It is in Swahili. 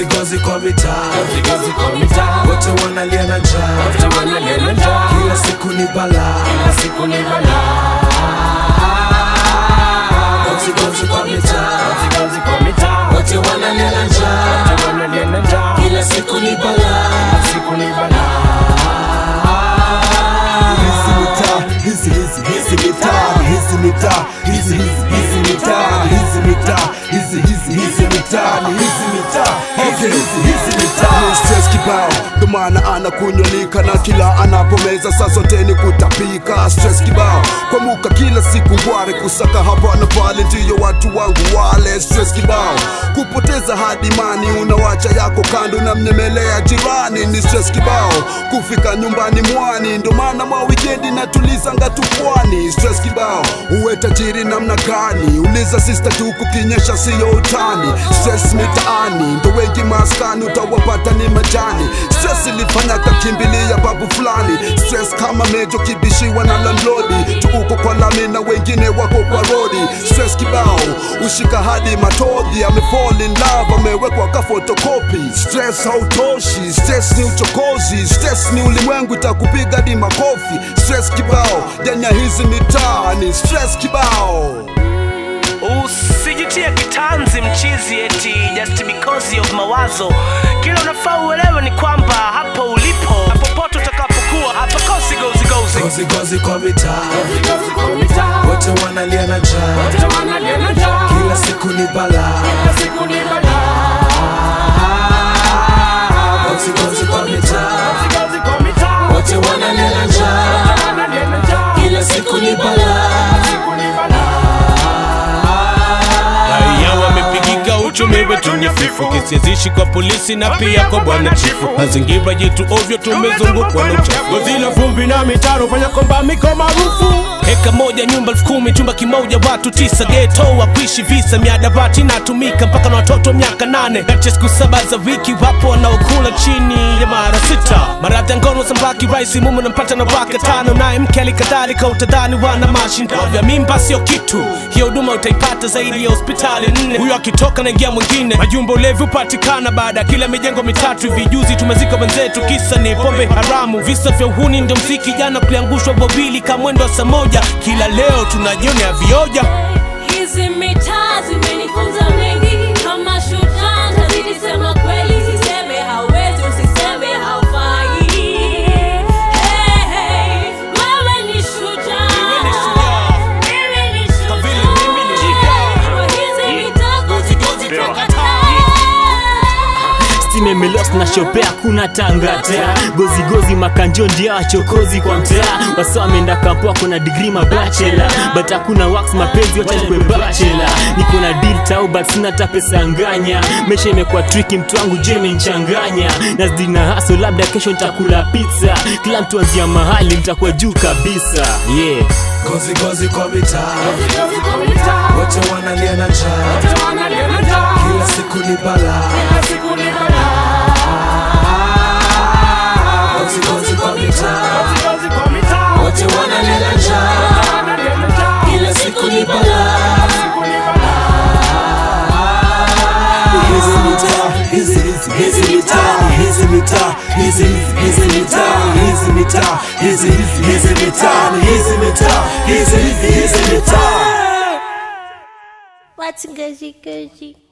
gozi gozi kwa mitaa Gozi gozi kwa mitaa wote wanalia na njaa Wote wanalia na njaa kila siku ni balaa Kila siku ni balaa gozi gozi kwa mitaa Gozi gozi kwa mitaa wote wanalia na njaa Wote wanalia na njaa kila siku ni balaa Siku ni balaa hizi mitaa hizi hizi hizi mitaa hizi mitaa hizi hizi hizi mitaa hizi mitaa hizi hizi hizi mitaa ni hizi mitaa hizi hizi hizi mitaa Ni stress kibao ndo maana anakunyolika na kila anapomeza saa zote ni kutapika stress kibao kwa muka kila siku ngware kusaka hapa na pale ndiyo watu wangu wale stress kibao kupoteza hadi mani unawacha yako kando na mnyemelea jirani ni stress kibao kufika nyumbani mwani ndo maana mwa wikendi natulizanga tu pwani stress kibao uwe tajiri namna gani uliza sister tu kukinyesha siyo utani stress mitaani ndo wengi maskani utawapata ni majani stress ilifanya kakimbilia babu fulani stress kama mejo kibishiwa na landlodi tuuko kwa lami na wengine wako kwa rodi stress kibao ushika hadi matodhi amefall in love amewekwa ka fotokopi stress hautoshi stress ni uchokozi stress ni ulimwengu itakupiga hadi makofi stress kibao janya hizi mitaa ni stress kibao usijitie kitanzi mchizi eti just because of mawazo kila unafaa uelewe ni kwamba hapo ulipo popote utakapokuwa hapakosi gozigozi gozi gozi kwa mitaa Gozi gozi kwa mitaa wote wanalia na njaa Wote wanalia na njaa kila siku ni balaa Kila siku ni balaa gozi gozi kwa mitaa Gozi gozi kwa mitaa wote wanalia na njaa Wote wanalia na njaa kila siku ni balaa Siku ni balaa raia wamepigika uchumi wetu ni fifu kisiazishi kwa polisi na pia kwa bwana chifu mazingira yetu ovyo tumezungukwa na uchafu gozi la vumbi na mitaro fanya kwamba miko maarufu heka moja nyumba elfu kumi chumba kimoja watu tisa geto wakuishi visa miadarati inatumika mpaka na watoto miaka nane kati ya siku saba za wiki wapo wanaokula chini ya mara sita maradhi ya ngono sambaki raisi mume nampata na wake tano naye mke alikadhalika utadhani wana mashindo vya mimba sio kitu hiyo huduma utaipata zaidi ya hospitali nne huyo akitoka naingia mwingine majumba ulevi hupatikana baada ya kila mijengo mitatu hivi juzi tumezika wenzetu kisa ni pombe haramu visa vya uhuni ndio mziki jana kuliangushwa bobili kamwendo wa saa moja kila leo tunajionea vioja Hizi mitaa zimenifunza mengi, kama shujaa ntazidi sema kweli, siseme hauwezi, usiseme haufai. Hey, hey, wewe ni shujaa. Mimi ni shujaa. Kwa hizi mitaa gozi gozi twakataa. stimemelos na shope hakuna tangata gozigozi makanjo ndia wachokozi kwa mtaa wasa wameenda kampo wako na digri mabachela but hakuna wax mapenzi wachakwe bachela niko na deal tau but sina hata pesa nganya mesha imekuwa triki mtu wangu je imenichanganya nazidi na haso labda kesho nitakula pizza kila mtu anzia mahali nitakuwa juu kabisa yeah gozi gozi kwa mitaa Gozi gozi kwa mitaa wote wanalia na njaa Wote wanalia na njaa kila siku ni balaa Kila siku ni balaa gozi gozi kwa mitaa Gozi gozi kwa mitaa wote wanalia na njaa Wote wanalia na njaa kila siku ni balaa Siku ni balaa hizi mitaa hizi hizi hizi mitaa hizi mitaa hizi hizi hizi mitaa hizi mitaa hizi hizi hizi mitaa ni hizi mitaa hizi hizi hizi mitaa What's gozi gozi?